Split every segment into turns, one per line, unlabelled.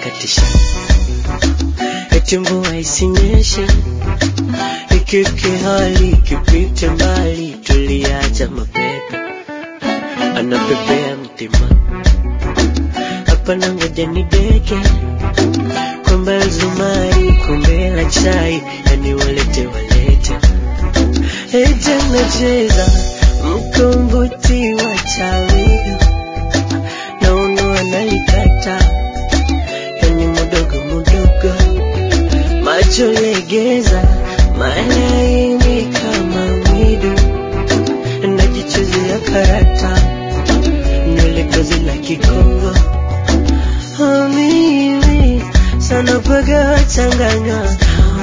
ananikatisha eti mvua isinyeshe ikike hali ikipite mbali tuliacha mapepe anapepea mtima hapana ngoja ni deke kwamba zumari kombe la chai yani walete walete eja nacheza mkombozi wa chawi na uno analikata yani mudogo mudogo macho legeza malaini kama mwidu najichezea karata nywele gozi la kikongo Oh, mimi sana paga changanya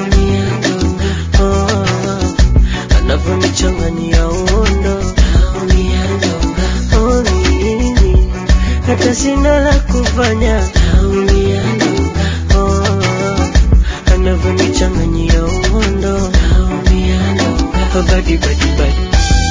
Oh, anavyonichanganyia uondo Oh, mimi hata sina la kufanya Oh, anavyonichanganyia uondo Oh, badi badi badi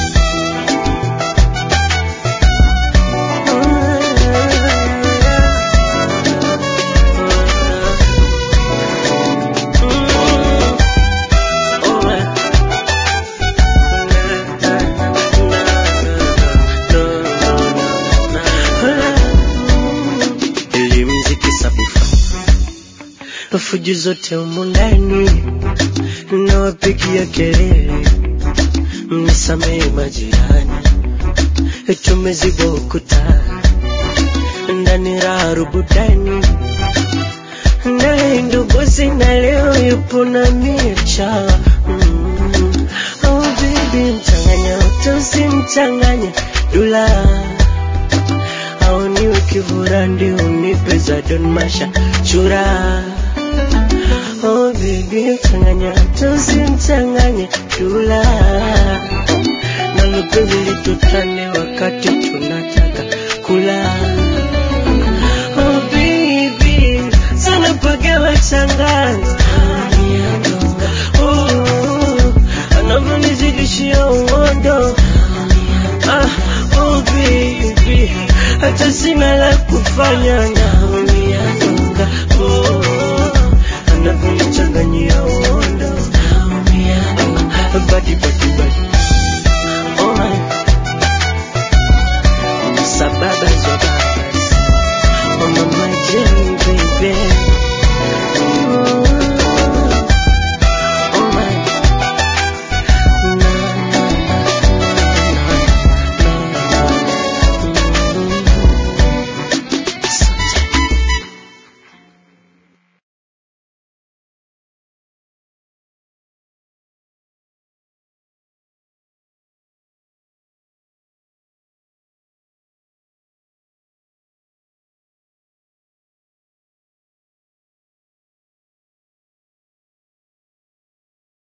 Elimziki sabufa fujo zote humu ndani nawapigia kelele, mnisamehe majirani, tumeziba ukuta ndani raha rubudani, naye ndo bosi na leo yupo na micha mm. Oh baby, mchanganya usimchanganya dula au niwe kivura ndio unipe za Don Masha chura Oh baby, mchanganya usimchanganye dula na lupenzi litutane wakati tunataka kula Oh baby, sana pagawa changanya Oh, anavyonizidishia uondo Ah, oh baby, hata sina la kufanya